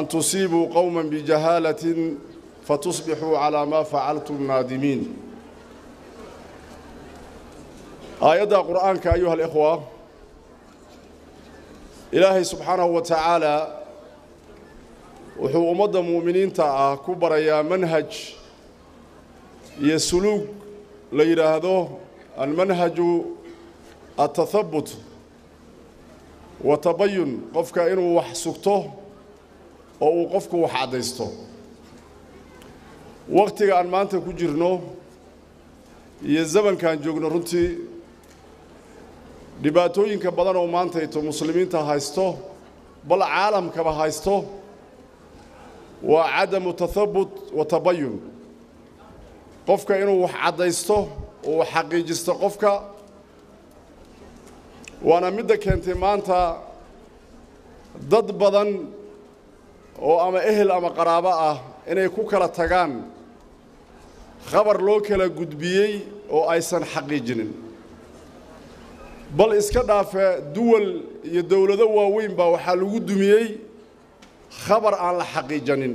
tusiibuu qowma bijahaalatin fatusbixuu calaa maa facaltum naadimiin aayadda qur'aanka ayuha alikhwa ilaahay subxaanahu wa tacaala wuxuu ummadda mu'miniinta ah ku barayaa manhaj iyo suluug la yidhaahdo almanhaju altathabut wa tabayun qofka inuu wax sugto oo uu qofku wax caddaysto wakhtiga aan maanta ku jirno iyo zamankaan joogno runtii dhibaatooyinka badan oo maantayto muslimiinta haysto bal caalamkaba haysto waa cadamu tathabut wa tabayun qofka inuu wax caddaysto oo wax xaqiijisto qofka waana midda keentay maanta dad badan oo ama ehel ama qaraabo ah inay ku kala tagaan khabar loo kala gudbiyey oo aysan xaqiijinin bal iska dhaafe duwal iyo dowlado waaweyn baa waxaa lagu dumiyey khabar aan la xaqiijanin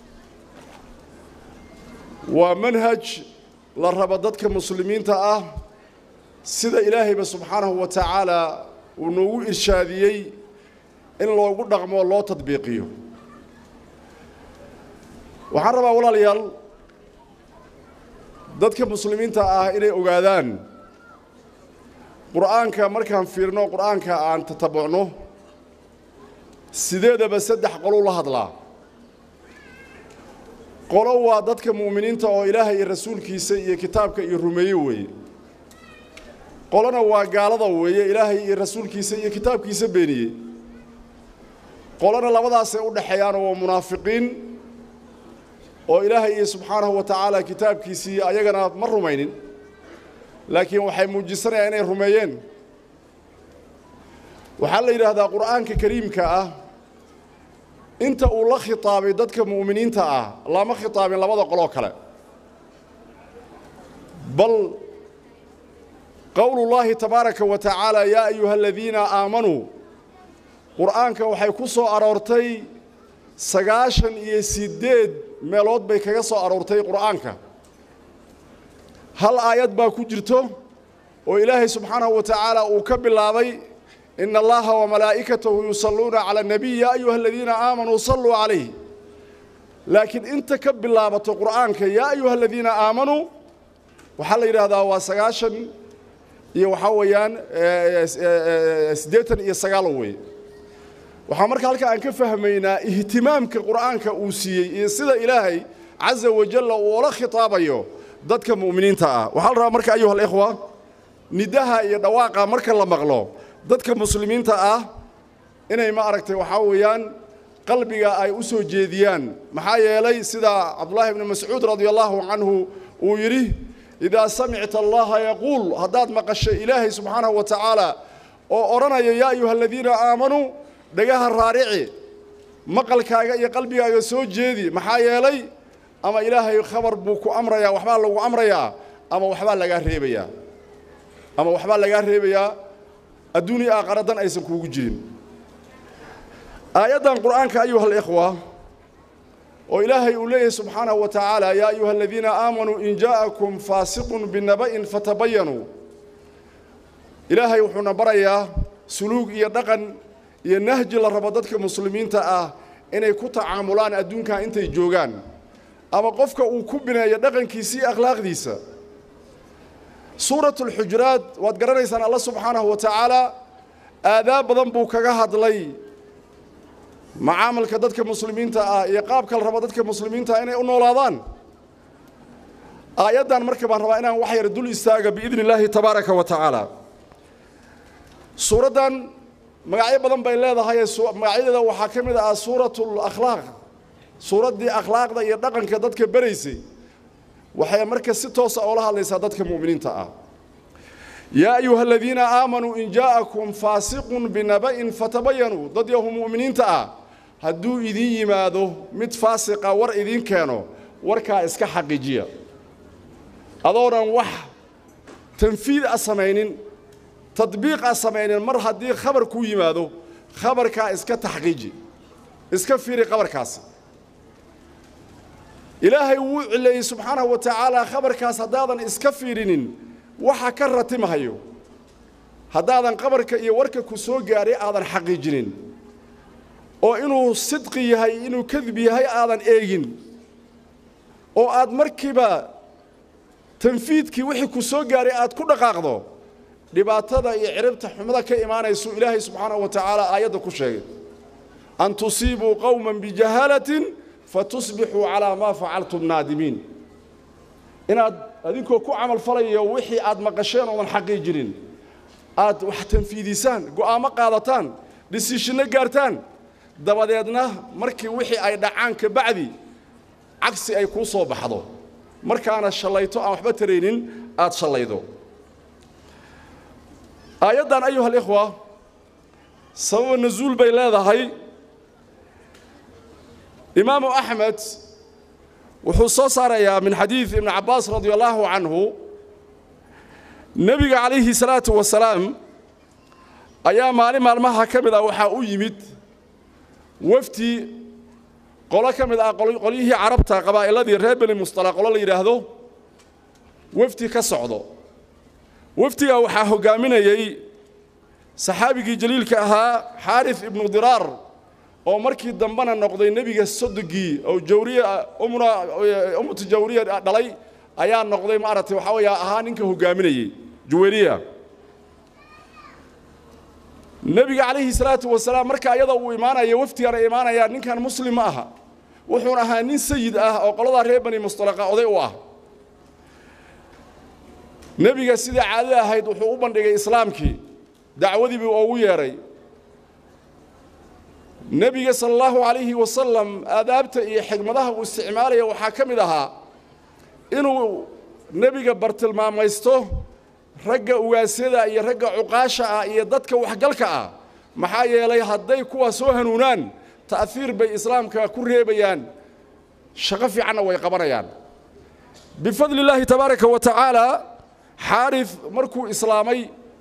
waa manhaj la rabo dadka muslimiinta ah sida ilaahayba subxaanahu wa tacaala uu noogu irshaadiyey in loogu dhaqmo loo tadbiiqiyo waxaan rabaa walaalayaal dadka muslimiinta ah inay ogaadaan qur'aanka markaan fiirno qur'aanka aan tatabucno sideedaba saddex qolou la hadlaa qolo waa dadka mu'miniinta oo ilaahay iyo rasuulkiisa iyo kitaabka iyo rumeeye weeye qolona waa gaalada weeye ilaahay iyo rasuulkiisa iyo kitaabkiisa beeniyey qolona labadaasay u dhexeeyaanoo waa munaafiqiin oo ilaahay iyo subxaanahu wa tacaala kitaabkiisii ayagana ma rumaynin laakiin waxay muujisanayaan inay rumeeyeen waxaa la yidhaahdaa qur'aanka kariimka ah inta uu la khitaabay dadka mu'miniinta ah lama khitaabin labada qoloo kale bal qowlullaahi tabaaraka wa tacaala yaa ayuha aladiina aamanuu qur'aanka waxay ku soo aroortay sagaashan iyo siddeed meelood bay kaga soo aroortay qur'aanka hal aayad baa ku jirto oo ilaahay subxaanahu wa tacaala uu ka bilaabay ina allaha wamalaa'ikatahu yusalluuna cala annabiy yaa ayuha aladiina aamanuu salluu calayh laakiin inta ka bilaabato qur'aanka yaa ayuha aladiina aamanuu waxaa la yidhaahdaa waa sagaashan iyo waxaa weeyaan siddeetan iyo sagaal weeye waxaa marka halka aan ka fahmaynaa ihtimaamka qur'aanka uu siiyey iyo sida ilaahay caza wajalla uu ola khitaabayo dadka mu'miniinta ah waxaa la rabaa marka ayuha alikhwa nidaha iyo dhawaaqa marka la maqlo dadka muslimiinta ah inay ma aragtay waxaa weeyaan qalbiga ay u soo jeediyaan maxaa yeelay sida cabdullaahi ibni mascuud radia allaahu canhu uu yidhi idaa samicta allaha yaquul haddaad maqasho ilaahay subxaanahu wa tacaala oo odhanaya yaa ayuha aladiina aamanuu dhagaha raarici maqalkaaga iyo qalbigaaga soo jeedi maxaa yeelay ama ilaahay khabar buu ku amrayaa waxbaa lagu amrayaa ama waxbaa lagaa reebayaa ama waxbaa lagaa reebayaa adduuniya aakharadan aysan kuugu jirin aayaddan qur'aanka ayuha alikhwa oo ilaahay uu leeyahay subxaanahu wa tacaala yaa ayuha aladiina aamanuu in jaa'akum faasiqun binaba'in fatabayanuu ilaahay wuxuuna barayaa suluug iyo dhaqan iyo nahji la rabo dadka muslimiinta ah inay ku tacaamulaan adduunkan intay joogaan ama qofka uu ku bineeyo dhaqankiisa iyo akhlaaqdiisa suuratu alxujuraat waad garanaysaan alla subxaanahu wa tacaala aadaab badan buu kaga hadlay macaamalka dadka muslimiinta ah iyo qaabka la rabo dadka muslimiinta ah inay u noolaadaan aayaddan marka baan rabaa inaan wax yar dul istaaga biidni illaahi tabaaraka wa tacaala suuraddan magacyo badan bay leedahay magacyadeeda waxaa ka mid ah suuratul akhlaaq suuraddii akhlaaqda iyo dhaqanka dadka beraysay waxay marka si toosa oola hadlaysaa dadka mu'miniinta ah yaa ayuha aladiina aamanuu in jaa'akum faasiqun binaba'in fatabayanuu dad yahu mu'miniinta ah hadduu idiin yimaado mid faasiqa war idiin keeno warkaa iska xaqiijiya adoonan wax tanfiid a samaynin tadbiiq a samaynin mar haddii khabar kuu yimaado khabarkaa iska taxqiiji iska fiiri qabarkaasi ilaahay wuu cileeyey subxaanahu wa tacaala khabarkaas haddaadan iska fiirinin waxa ka ratimahayo haddaadan qabarka iyo warka ku soo gaadhay aadan xaqiijinin oo inuu sidqi yahay inuu kadib yahay aadan eegin oo aad markiiba tanfiidkii wixii ku soo gaadhay aad ku dhaqaaqdo dhibaatada iyo ciribta xumada ka imaanaysu ilaahay subxaanahu wa tacaala aayadda ku sheegay an tusiibuu qowman bijahaalatin fatusbixuu calaa maa facaltum naadimiin inaad adinkoo ku camal falayo wixii aad maqasheen oodan xaqiijinin aad wax tanfiidisaan go'aamo qaadataan dhisiishinno gaartaan dabadeedna markii wixii ay dhacaan ka bacdi cagsi ay kuu soo baxdo markaana shallayto aan waxba taraynin aad shallaydo aayaddan ayuha alikhwa sababa nasuul bay leedahay imaamu axmed wuxuu soo saarayaa min xadiid ibni cabbaas radi allaahu canhu nebiga calayhi salaatu wasalaam ayaa maalin maalmaha ka mid ah waxaa u yimid wafdi qolo ka mid ah qolyihii carabta qabaa'iladii reer beni mustala qolo la yidhaahdo wafdi ka socdo wafdigaa waxaa hoggaaminayey saxaabigii jaliilka ahaa xaarif ibnu diraar oo markii dambena noqday nebiga sodogii oo jawriya umna ummatu jawriya dhalay ayaa noqday maaragtay waxaa weeya ahaa ninka hoggaaminayey juwayriya nebiga calayhi salaatu wasalaam marka ayada uu imaanaya wafdigana imaanaya ninkan muslim ma aha wuxuuna ahaa nin sayid ah oo qoladaa reer bani mustalaqa oday u ah nebiga sidai caadada ahayd wuxuu u bandhigay islaamkii dacwadii buu ugu yeedhay nebiga sala allahu calayhi wasalam aadaabta iyo xigmadaha uu isticmaalaya waxaa ka mid ahaa inuu nebiga bartilmaamaysto ragga ugaasyada iyo ragga cuqaasha ah iyo dadka waxgalka ah maxaa yeelay hadday kuwa soo hanuunaan ta'hiir bay islaamka ku reebayaan shaqo fiicanna way qabanayaan bifadli illaahi tabaaraka wa tacaala xaarif markuu islaamay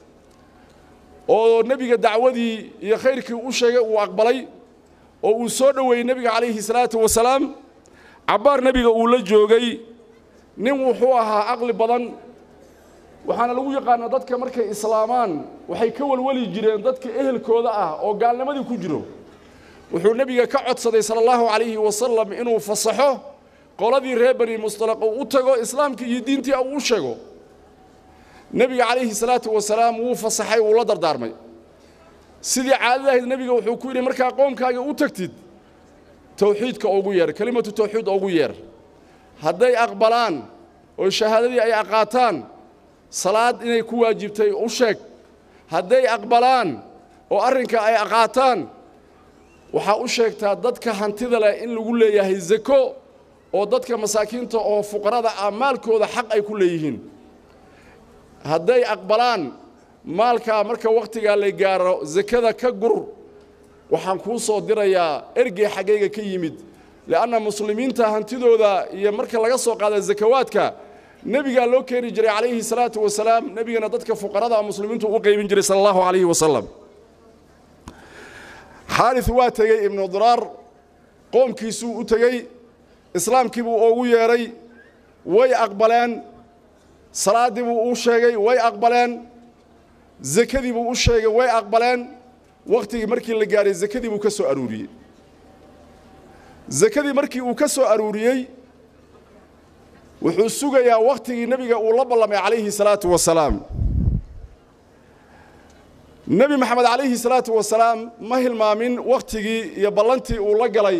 oo nebiga dacwadii iyo khayrkii u sheegay uu aqbalay oo uu soo dhoweeyey nebiga calayhi salaatu wasalaam cabbaar nebiga uu la joogay nin wuxuu ahaa caqli badan waxaana lagu yaqaanaa dadka markay islaamaan waxay ka welweli jireen dadka ehelkooda ah oo gaalnimadii ku jiro wuxuu nebiga ka codsaday sala allahu calayhi wasalam inuu fasaxo qoladii reer bani mustalaq uu u tago islaamkii iyo diintii uu u sheego nebiga calayhi salaatu wasalaam wuu fasaxay wuu la dardaarmay sidii caadadahayd nebiga wuxuu ku yidhi markaa qoomkaaga u tagtid towxiidka ugu yeer kelimatu towxiid ugu yeer hadday aqbalaan oo shahaadadii ay aqaataan salaad inay ku waajibtay u sheeg hadday aqbalaan oo arrinka ay aqaataan waxaa u sheegtaa dadka hantida leh in lagu leeyahay zako oo dadka masaakiinta oo fuqarada ah maalkooda xaq ay ku leeyihiin hadday aqbalaan maalkaa marka wakhtigaa la gaaro sakada ka gur waxaan kuu soo dirayaa ergey xaggayga ka yimid li'anna muslimiinta hantidooda iyo marka laga soo qaada sakawaadka nebigaa loo keeni jiray calayhi salaatu wasalaam nebigana dadka fuqarada muslimiintu u qaybin jiray sala allahu calayhi wasalam xaaris waa tegey ibnu diraar qoomkiisuu u tegey islaamkii buu ugu yeedhay way aqbaleen salaaddii buu u sheegay way aqbaleen zakadii buu u sheegay way aqbaleen wakhtigii markii la gaadhay zakadii buu ka soo aruuriyey zakadii markii uu ka soo aruuriyey wuxuu sugayaa wakhtigii nebiga uu la ballamay calayhi salaatu wasalaam nebi maxamed calayhi salaatu wasalaam ma hilmaamin wakhtigii iyo ballantii uu la galay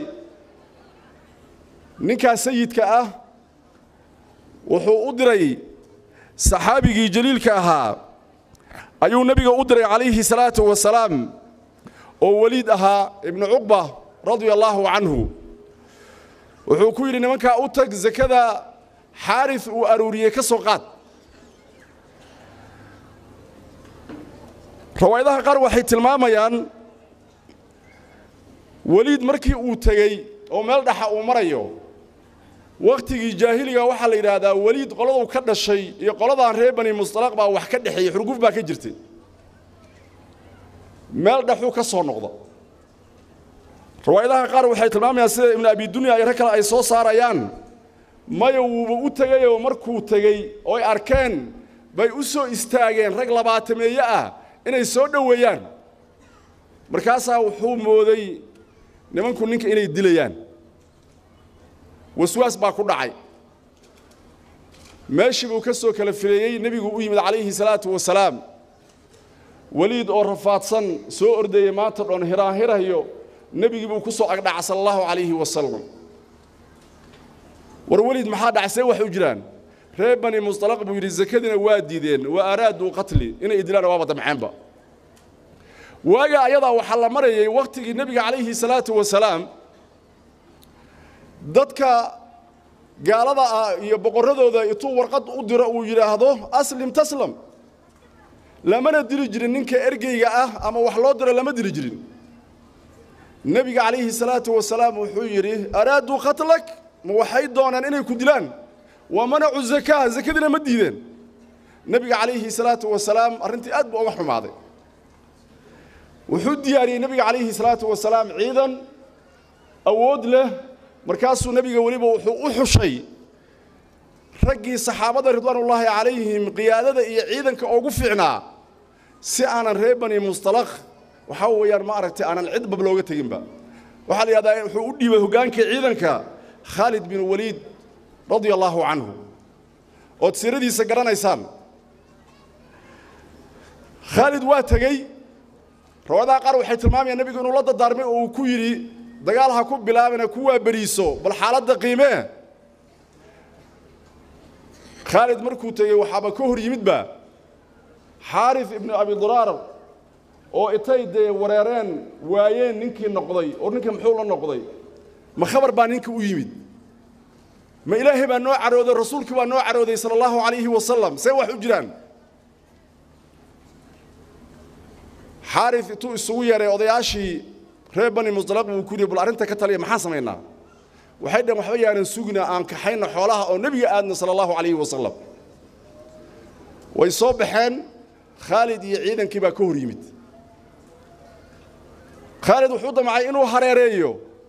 ninkaa sayidka ah wuxuu u diray saxaabigii jaliilka ahaa ayuu nebiga u diray calayhi salaatu wasalaam oo weliid ahaa ibnu cuqba radia allaahu canhu wuxuu ku yidhi nimankaa u tag sakada xaaris uu aruuriyey ka soo qaad rawaayadaha qaar waxay tilmaamayaan weliid markii uu tegey oo meel dhaxa uu marayo wakhtigii jaahiliga waxaa la yidhaahdaa weliid qoladuu ka dhashay iyo qoladaan reer bani mustalaq baa wax ka dhexeeyey xurguf baa ka jirtay meel dhaxuu ka soo noqda riwaayadaha qaar waxay tilmaamayaan sida ibnu abi dunya iyo rag kale ay soo saarayaan maya wuuba u tegayoo markuu tegey oo ay arkeen bay u soo istaageen rag labaatameeye ah inay soo dhoweeyaan markaasaa wuxuu mooday nimanku ninka inay dilayaan waswaas baa ku dhacay meeshii buu ka soo kala fileeyey nebigu u yimid calayhi salaatu wasalaam weliid oo rafaadsan soo ordayey maanta dhoon hiraahirayo nebigii buu ku soo agdhaca sala allahu calayhi wasalam war weliid maxaa dhacay see wax u jiraan reer bani mustalaq buu yidhi sakadiina waa diideen wa araaduu qatli inay idilaan waaba damceenba waaga ayadaa waxaa la marayay wakhtigii nebiga calayhi salaatu wasalaam dadka gaalada ah iyo boqorradooda intuu warqad u diro uu yidhaahdo aslim taslam lamana diri jirin ninka ergeyga ah ama wax loo diro lama diri jirin nebiga calayhi salaatu wasalaam wuxuu yidhi araaduu qatlak ma waxay doonaan inay ku dilaan wa manacu zakaa zakadiina ma diideen nebiga calayhi salaatu wasalaam arrintii aad buu uga xumaaday wuxuu diyaariyey nebiga calayhi salaatu wasalaam ciidan awood leh markaasuu nebiga weliba wuxuu u xushay raggii saxaabada ridwaanullaahi calayhim qiyaadada iyo ciidanka ugu fiicnaa si aanan reer bani mustalaq waxaa weeyaan ma aragtay aanan cid bab looga teginba waxaa la yidhahdaa wuxuu u dhiibay hoggaankii ciidanka khaalid bin waliid radia allaahu canhu ood siiradiisa garanaysaan khaalid waa tegey rawadaha qaar waxay tilmaamayaan nebigu inuu la dardaarmay oo uu ku yidhi dagaal ha ku bilaabina kuwaa beriiso bal xaaladda qiimee khaalid markuu tegey waxaaba ka hor yimidba xaaris ibnu abi duraar oo itay dee wareereen waayeen ninkii noqday oo ninka muxuu la noqday ma khabar baa ninka u yimid ma ilaahay baa noo carooday rasuulkii baa noo carooday sala allahu calayhi wasalam see wax u jiraan xaaris intuu isugu yeeray odayaashii reer bani musdalaq buu ku yidhi bal arrinta ka taliya maxaan samaynaa waxay dhaheen waxba yaanan sugina aan kaxayna xoolaha oo nebiga aadna sala allahu calayhi wasalam way soo baxeen khaalid iyo ciidankii baa ka hor yimid khaalid wuxuu damcay inuu hareereeyo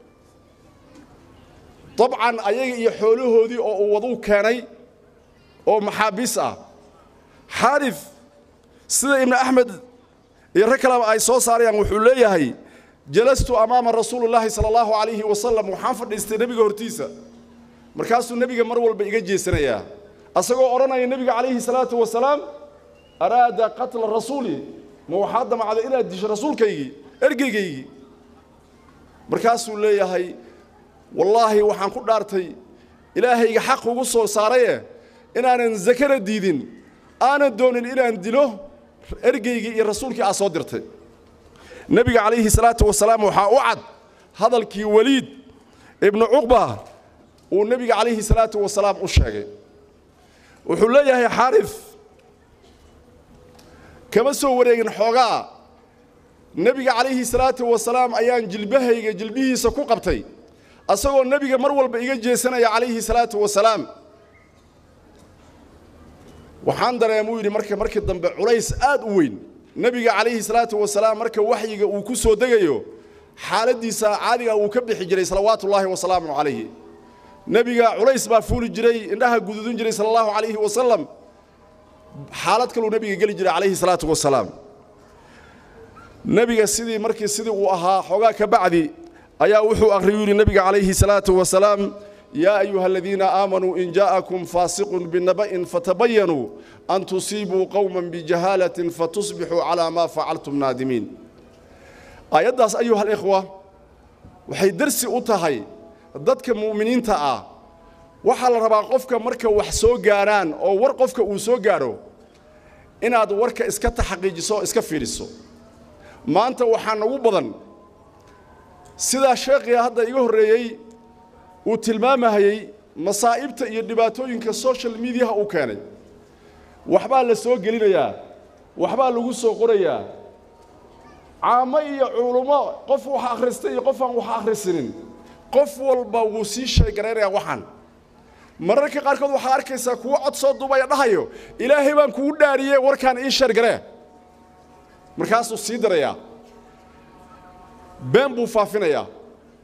dabcan ayaga iyo xoolahoodii oo uu waduu keenay oo maxaabiis ah xaaris sida ibnu axmed iyo rag kaleba ay soo saarayaan wuxuu leeyahay jalastu amaama rasuulillaahi sala allahu calayhi wasalam waxaan fadhiistay nebiga hortiisa markaasuu nebiga mar walba iga jeesanayaa asagoo odhanaya nebiga calayhi salaatu wasalaam araada qatla rasuuli ma waxaa damacday inaad disho rasuulkaygii ergeygaygii markaasuu leeyahay wallaahi waxaan ku dhaartay ilaahayga xaq ugu soo saaraye inaanan zakana diidin aanan doonin inaan dilo ergeygii iyo rasuulkii aad soo dirtay nebiga calayhi salaatu wasalaam waxaa u cad hadalkii weliid ibnu cuqba uu nebiga calayhi salaatu wasalaam u sheegay wuxuu leeyahay xaaris kama soo wareegin xoogaa nebiga calayhi salaatu wasalaam ayaan jilbahayga jilbihiisa ku qabtay asagoo nebiga mar walba iga jeesanaya calayhi salaatu wasalaam waxaan dareemuu yidhi marka markii dambe culays aad u weyn nebiga calayhi salaatu wasalaam marka waxyiga uu ku soo degayo xaaladdiisa caadiga uu ka bixi jiray salawaatullaahi wasalaamu calayhi nebiga culays baa fuuli jiray indhaha gududin jiray sala allahu calayhi wasalam xaalad kaluu nebiga geli jiray calayhi salaatu wasalaam nebiga sidii markii sidii uu ahaa xoogaa ka bacdi ayaa wuxuu akhriyu yidhi nebiga calayhi salaatu wasalaam yaa ayuha aladiina aamanuu in jaa'akum faasiqun binaba'in fatabayanuu an tusiibuu qowman bijahaalatin fatusbixuu calaa maa facaltum naadimiin aayaddaas ayuha alikhwa waxay darsi u tahay dadka mu'miniinta ah waxaa la rabaa qofka marka wax soo gaaraan oo war qofka uu soo gaadho inaad warka iska taxaqiijiso iska fiidhiso maanta waxaa nagu badan sidaa sheekhiga hadda iga horreeyey uu tilmaamahayey masaa'ibta iyo dhibaatooyinka social mediaha uu keenay waxbaa la soo gelinayaa waxbaa lagu soo qorayaa caamo iyo culummo qof wax akhristay iyo qof aan wax akhrisinin qof walba wuu sii sheegaraynayaa waxaan mararka qaarkood waxaad arkaysaa kuwo cod soo duubaya dhahayo ilaahay baan kugu dhaariyey warkaan ii sheergaree markaasuu sii darayaa been buu faafinayaa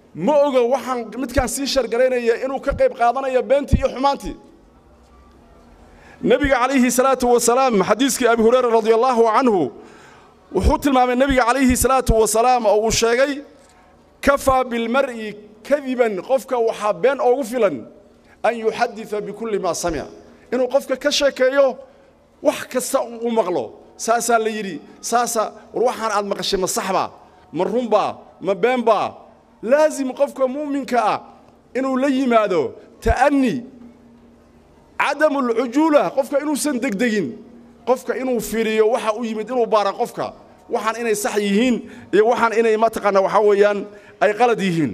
ma oga waxaan midkaan sii shargaraynaya inuu ka qayb qaadanayo beentii iyo xumaantii nebiga calayhi salaatu wasalaam xadiiskii abi hureyra radia allaahu canhu wuxuu tilmaamay nebiga calayhi salaatu wasalaam oo uu sheegay kafaa bilmar'i kadiban qofka waxaa been oogu filan an yuxadida bikulli maa samic inuu qofka ka sheekeeyo wax kasta u maqlo saasaa la yidhi saasa war waxaan aad maqashay ma saxbaa ma runbaa ma beenbaa laasim qofka mu'minka ah inuu la yimaado ta'ani cadamu alcujuula qofka inuusan degdegin qofka inuu fiiriyo waxa u yimid inuu baara qofka waxaan inay sax yihiin iyo waxaan inay mataqaana waxaa weeyaan ay qalad yihiin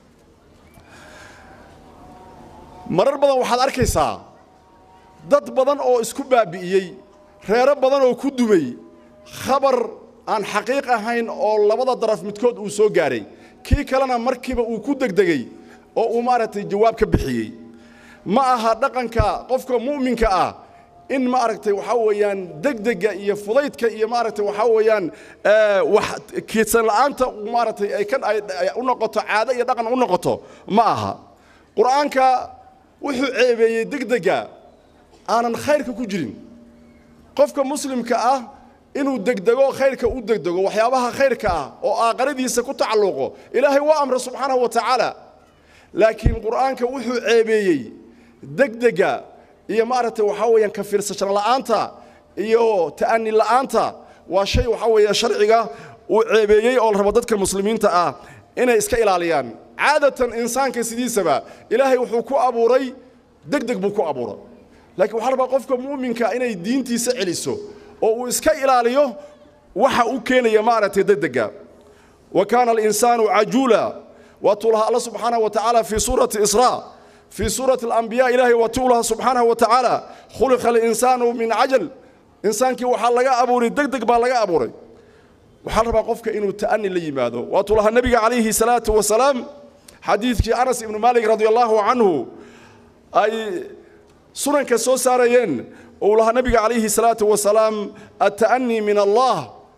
marar badan waxaad arkaysaa dad badan oo isku baabi'iyey reero badan oo ku dumay khabar aan xaqiiq ahayn oo labada daraf midkood uu soo gaaray kii kalena markiiba uu ku degdegey oo uu maaragtay jawaab ka bixiyey ma aha dhaqanka qofka mu'minka ah in maaragtay waxaa weeyaan degdega iyo fudaydka iyo maaragtay waxaa weeyaan wax kiidsan la'aanta maaragtay ay ka ay u noqoto caado iyo dhaqan u noqoto ma aha qur'aanka wuxuu ceebeeyey degdega aanan khayrka ku jirin qofka muslimka ah inuu degdego khayrka u degdego waxyaabaha khayrka ah oo aaqaradiisa ku tacalluqo ilaahay waa amra subxaanahu wa tacaala laakiin qur'aanka wuxuu ceebeeyey degdega iyo maaragtay waxaa weeyaan ka fiirsashan la'aanta iyo ta'ani la'aanta waa shay waxaa weeye sharciga uu ceebeeyey oo la rabo dadka muslimiinta ah inay iska ilaaliyaan caadatan insaanka sidiisaba ilaahay wuxuu ku abuuray degdeg buu ku abuuray laakiin waxaa rabaa qofka mu'minka inay diintiisa celiso oo uu iska ilaaliyo waxa u keenaya maaragtay degdega wa kaana alinsaanu cajuula waatuu lahaa alla subxaanahu wa tacaala fii suurati israa fii suurati alambiyaa ilaahay waatuu lahaa subxaanahu wa tacaala khuliqa alinsaanu min cajal insaankii waxaa laga abuuray degdeg baa laga abuuray waxaa rabaa qofka inuu ta'ani la yimaado waatuu lahaa nebiga calayhi salaatu wasalaam xadiidkii anas ibnu maalik radia allaahu canhu ay sunanka soo saarayeen uu lahaa nebiga calayhi salaatu wasalaam atta'anii min allah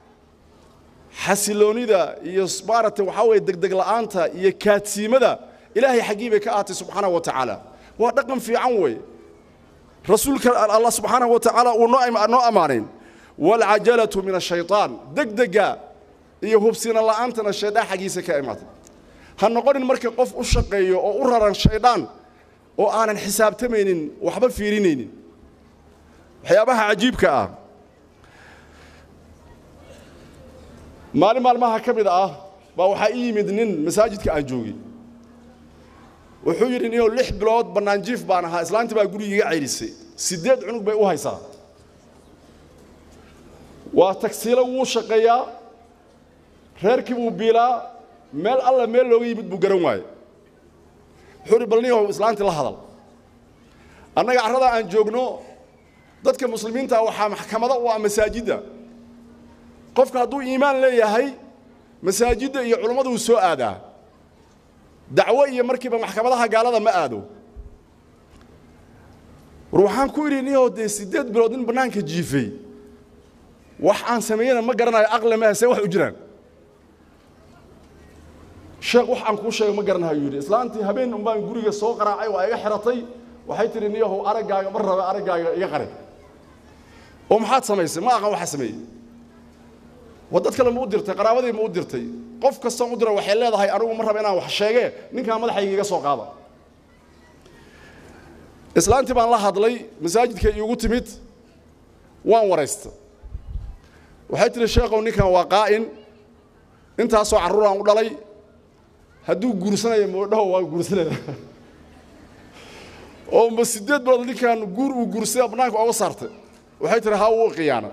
xasiloonida iyo maaragtay waxaa weeye degdeg la'aanta iyo kaadsiimada ilaahay xaggii bay ka ahatay subxaanahu wa tacaala waa dhaqan fiican weeye rasuulka allah subxaanahu wa tacaala uu noo ammaanayn waalcajalatu min ashaytaan degdega iyo hubsina la'aantana shaydaan xaggiisa ka imaatay ha noqonin marka qof u shaqeeyo oo u raran shaydaan oo aanan xisaabtamaynin waxba fiirinaynin waxyaabaha cajiibka ah maalin maalmaha ka mid ah baa waxaa ii yimid nin masaajidka aan joogay wuxuu yidhi ninoo lix bilood bannaanjiif baan ahaa islaantii baa guriga iga cayrisay siddeed cunug bay u haysaa waa tagsiilo wuu shaqeeyaa reerkii buu biilaa meel alla meel looga yimid buu garan waaye wuxuu uhi bal ninyahow islaantii la hadal annaga carradaa aan joogno dadka muslimiinta waxaa maxkamado u ah masaajidda qofka hadduu iimaan leeyahay masaajidda iyo culummadu uu soo aadaa dacwo iyo markiiba maxkamadaha gaalada ma aado war waxaan ku idhi niyoo dee siddeed bilood nin bannaanka jiifay wax aan sameeyena ma garanayo aqle maaha see wax u jiraan sheekh wax aan kuu sheega ma garanayo yidhi islaantii habeen un baan guriga soo qaraacay waa iga xiratay waxay tidhi niyahow araggaaga ma raba araggaaga iga qare oo maxaad samaysay ma aqaan waxa sameeyey waa dad kale ma u dirtay qaraabadii ma u dirtay qof kastoon u dira waxay leedahay anigu ma raba inaan wax sheege ninkaan madaxayga iga soo qaada islaantii baan la hadlay masaajidka iigu timid waan waraysta waxay tihi sheekhow ninkan waa qaa'in intaasoo carruuraan u dhalay hadduu guursanayo moodhaho waan guursanaya oo ma siddeed bilood ninkan guur uu guursada bannaanka oga saartay waxay tihi haa wuu qiyaana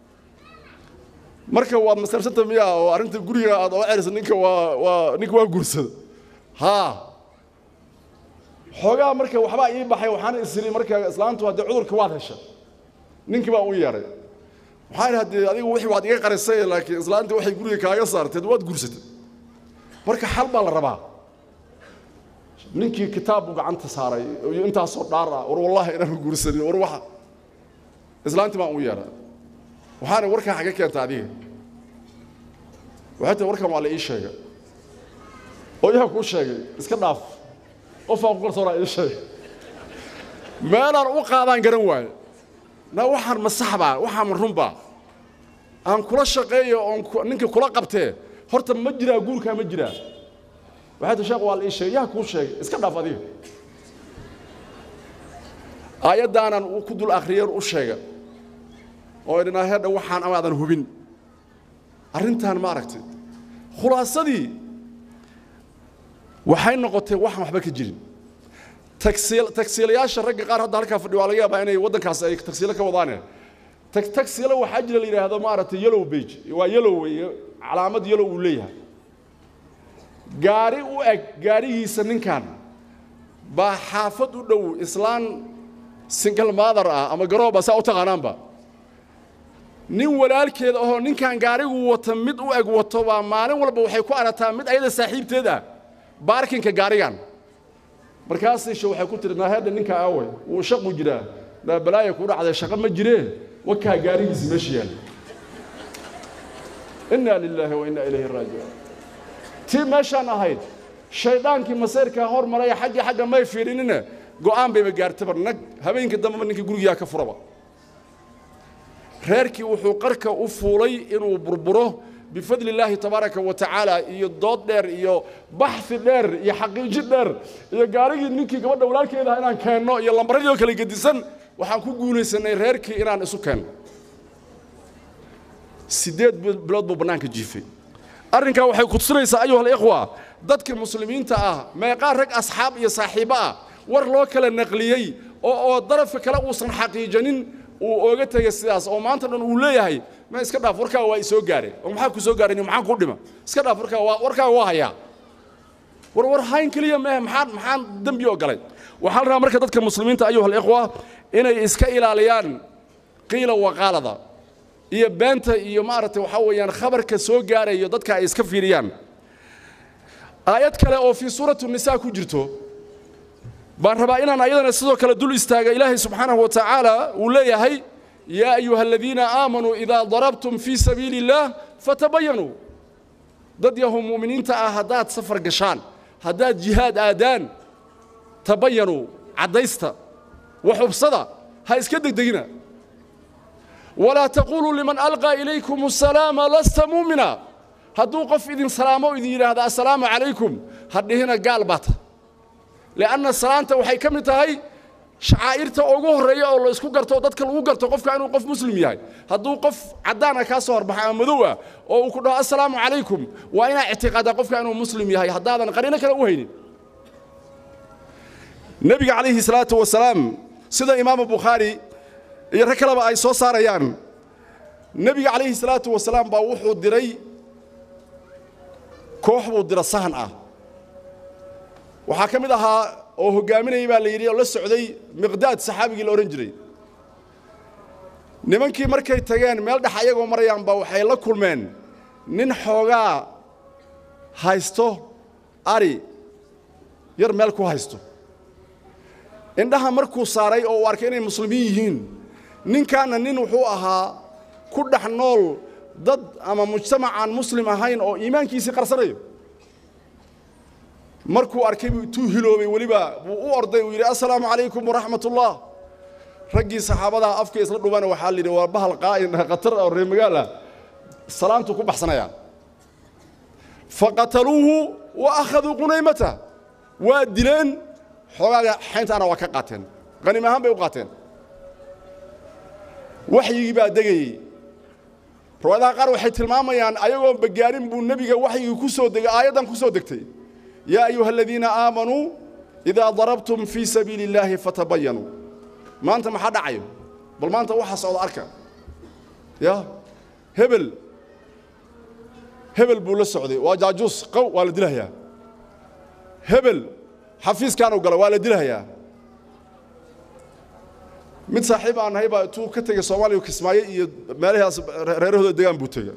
marka waad masarsanta miya oo arrinta guriga aad oga cerisa ninka waa waa ninka waa guursada haa xoogaa marka waxbaa ii baxay waxaana isiri marka islaantu haddee cudurka waad hesha ninkii baa u yeedhay waxaan idhi haddee adigu wixii waad iga qarisay laakiin islaantii waxay guriga kaaga saarteed waad guursatay marka xal baa la rabaa ninkii kitaab buu gacanta saaray iyo intaasoo dhaar ah war wallahi inaanu guursanin war waxa islaantii baan u yeedhay waxaana warkan xagga keenta adiga waxay tahay warkan waa la ii sheegay oo yaa kuu sheegay iska dhaaf qofaan ku kalsoonaa ii sheegay meelaan u qaadaan garan waayo na waxaan ma saxbaa waxaan ma runbaa aan kula shaqeeyo oon ninkii kula qabtee horta ma jiraa guurkaa ma jiraa waxay ta sheekh waa la ii sheegay yaa kuu sheegay iska dhaaf adiga aayaddaanan ku dul akhriyeen u sheega oo idhinaa heedha waxaan amaadan hubin arrintaan ma aragtay khulaasadii waxay noqotay waxaan waxba ka jirin tagsiilayaasha ragga qaar hadda halkaa fadhi waa laga yaabaa inay waddankaas ay tagsiilo ka wadaane tagsiilo waxaa jira la yidhaahdo maaragtay yellow bage waa yellow weeye calaamad yellow uu leeyahay gaari u eg gaarigiisa ninkan baa xaafad u dhow islaan single mother ah ama garooba saa u taqaanaanba nin walaalkeeda ahoo ninkan gaarigu wata mid u eg wato baa maalin walba waxay ku arataa mid ayada saaxiibteed ah baarkinka gaarigan markaasishe waxay ku tiri naaheedha ninka aawe wuu shaqu jiraa naa balaaya ku dhacday shaqo ma jiree wakaa gaarigiisi meesha yaal innaa lilaahi wa innaa ilayhi raajicuun tii meeshaan ahayd shaydaankii masayrkaa hor maraya xaggii xagga may fiidhinine go'aan bayba gaartaba nag habeenkii dambeba ninkii gurigiyaa ka furaba reerkii wuxuu qarka u fuulay inuu burburo bifadli illaahi tabaaraka wa tacaala iyo dood dheer iyo baxi dheer iyo xaqiiji dheer iyo gaarigii ninkii gabadha walaalkeedaha inaan keenno iyo lambaradii oo kale gedisan waxaan ku guulaysanay reerkii inaan isu keenno siddeed bilood buu bannaanka jiifay arrinkaa waxay kutusinaysaa ayuha alikhwa dadka muslimiinta ah meeqaa rag asxaab iyo saaxiibo ah war loo kala naqliyey oo oo darafka kale uusan xaqiijanin uu ooga tegay sidaas oo maanta dhan uu leeyahay ma iska dhaaf warkaa waa isoo gaare oo maxaa ku soo gaaray maxaan ku dhima iska dhaaf warkaa waa warkaa waa hayaa war war hayn keliya maahe maxaan maxaan dembi oo galay waxaa la rabaa marka dadka muslimiinta ayuha alikhwa inay iska ilaaliyaan qiila waqaalada iyo beenta iyo maaragtay waxaa weeyaan khabarka soo gaarayo dadka ay iska fiiriyaan aayad kale oo fii suurati nisaa ku jirto baan rabaa inaan ayadana sidoo kale dul istaaga ilaahay subxaanahu wa tacaala uu leeyahay yaa ayuha aladiina aamanuu idaa darabtum fii sabiili illaah fatabayanuu dad yahu mu'miniinta ah haddaad safar gashaan haddaad jihaad aadaan tabayanuu caddaysta waxubsada ha iska degdegina walaa taquuluu liman alqaa ilaykum asalaama lasta muumina hadduu qof idin salaamo idin yidhaahda assalaamu calaykum ha dhihina gaal baata lianna salaanta waxay ka mid tahay shacaa'irta ugu horreeya oo la isku garto dadka lagu garto qofka inuu qof muslim yahay hadduu qof caddaana kaa soo horbaxa ama madow ah oo uu ku dhaho assalaamu calaykum waa inaa ictiqaadaa qofka inuu muslim yahay haddaadan qariino kale u haynin nebiga calayhi salaatu wasalaam sida imaamu bukhaari iyo rag kaleba ay soo saarayaan nebiga calayhi salaatu wasalaam baa wuxuu diray koox buu dira sahan ah waxaa ka mid ahaa oo hoggaaminayay baa la yidhi oo la socday miqdaad saxaabigii la odhan jiray nimankii markay tageen meel dhex ayagoo marayaanba waxay la kulmeen nin xoogaa haysto ari yar meel ku haysto indhaha markuu saaray oo uu arkay inay muslimiin yihiin ninkaanna nin wuxuu ahaa ku dhex nool dad ama mujtamac aan muslim ahayn oo iimaankiisii qarsanayo markuu arkay buu intuu hiloobay weliba buu u orday uu yidhi assalaamu calaykum waraxmat ullah raggii saxaabadaa afka isla dhubana waxaa la yidhi waa bahal qaa'in khatar oo reer magaala salaantuu ku baxsanayaa faqataluuhu wa akhaduu qunaymata waa dileen xoogaaga xayntaana waa ka qaateen qaniim ahaan bay u qaateen waxyigii baa degayey riwaayadaha qaar waxay tilmaamayaan ayagoon bagaarin buu nebiga waxyigii ku soo degay aayaddan ku soo degtay yaa ayuha aladiina aamanuu idaa darabtum fii sabiili illaahi fatabayanuu maanta maxaa dhacayo bal maanta waxaa socda arka ya hebel hebel buu la socday waa jaajuus qow waa la dilahayaa hebel xafiiskaanuu galay waa la dilahayaa mid saaxiib aan nahay baa intuu ka tegey soomaaliya kismaayo iyo meelahaas reerahooda degaan buu tegey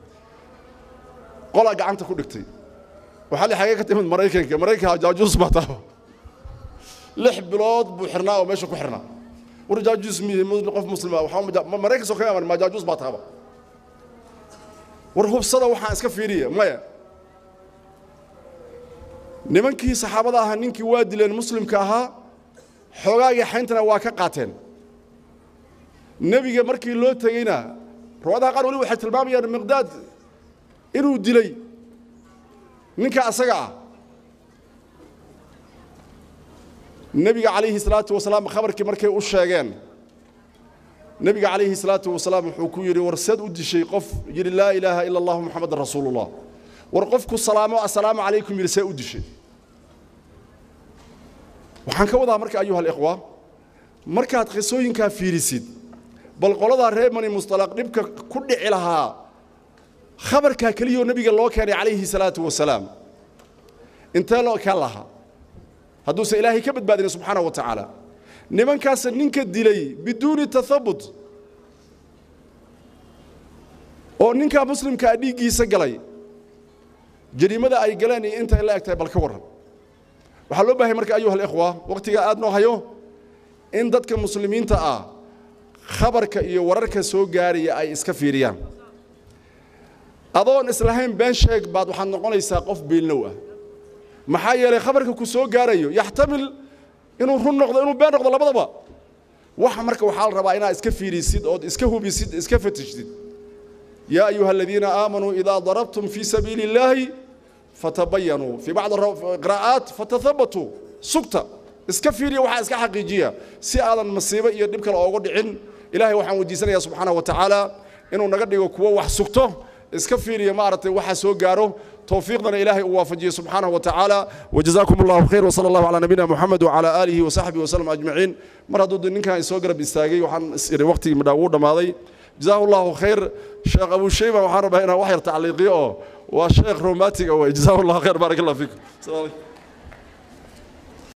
qolaa gacanta ku dhigtay waxaa li xagee ka timid maraykanka maraykanka jaajuus baa taaba lix bilood buu xirnaa oo meesha ku xirnaa war jaajuus miye qof muslima waxaa maraykan soo kama ma jaajuus baa taaba war hubsada waxaan iska fiiriya maya nimankii saxaabada ahaa ninkii waa dileen muslimka ahaa xoogaagii xayntana waa ka qaateen nebiga markii loo tegeyna riwaadaha qaar weli waxay tilmaamayaan miqdaad inuu dilay ninka asaga ah nebiga calayhi salaatu wasalaam khabarkii markay u sheegeen nebiga calayhi salaatu wasalaam wuxuu ku yidhi war seed u dishay qof yidhi laa ilaaha ila allahu muxamadan rasuulullah war qofku salaamo assalaamu calaykum yidhi see u dishay waxaan ka wadaa marka ayuha alikhwa markaad qisooyinkaa fiirisid bal qoladaa reer bani mustalaq dhibka ku dhici lahaa khabarkaa keliyoo nebiga loo keenay calayhi salaatu wasalaam intee loo kaan lahaa hadduusan ilaahay ka badbaadin subxaana wa tacaala nimankaasa ninka dilay biduuni tathabut oo ninkaa muslimkaa dhiiggiisa galay jariimada ay galeen iyo intay la eg tahay bal ka warran waxaa loo bahay marka ayuha alikhwa wakhtigaa aad noo hayo in dadka muslimiinta ah khabarka iyo wararka soo gaaraya ay iska fiiriyaan adoon islahayn been sheeg baad waxaad noqonaysaa qof beelnow ah maxaa yeelay khabarka ku soo gaarayo yaxtamil inuu run noqdo inuu been noqdo labadaba waxa marka waxaa la rabaa inaad iska fiirisid ood iska hubisid iska fatishdid yaa ayuha aladiina aamanuu idaa darabtum fii sabiili illaahi fatabayanuu fii bacdi qiraa'aat fatathabatuu sugta iska fiiriya waxaa iska xaqiijiya si aadan masiibo iyo dhib kale oogu dhicin ilaahay waxaan weydiisanayaa subxaanahu wa tacaala inuu naga dhigo kuwo wax sugto iska fiiriya maaragtay waxa soo gaaro توفيقنا إلهي ووافجيه سبحانه وتعالى وجزاكم الله خير وصلى الله على نبينا محمد وعلى آله وصحبه وسلم أجمعين مرة ضد إنك يسوق رب استاجي وحن وقتي مداود ماضي جزاه الله خير شيخ أبو شيبة وحرب هنا وحير تعليقيه والشيخ روماتيك جزاه الله خير بارك الله فيكم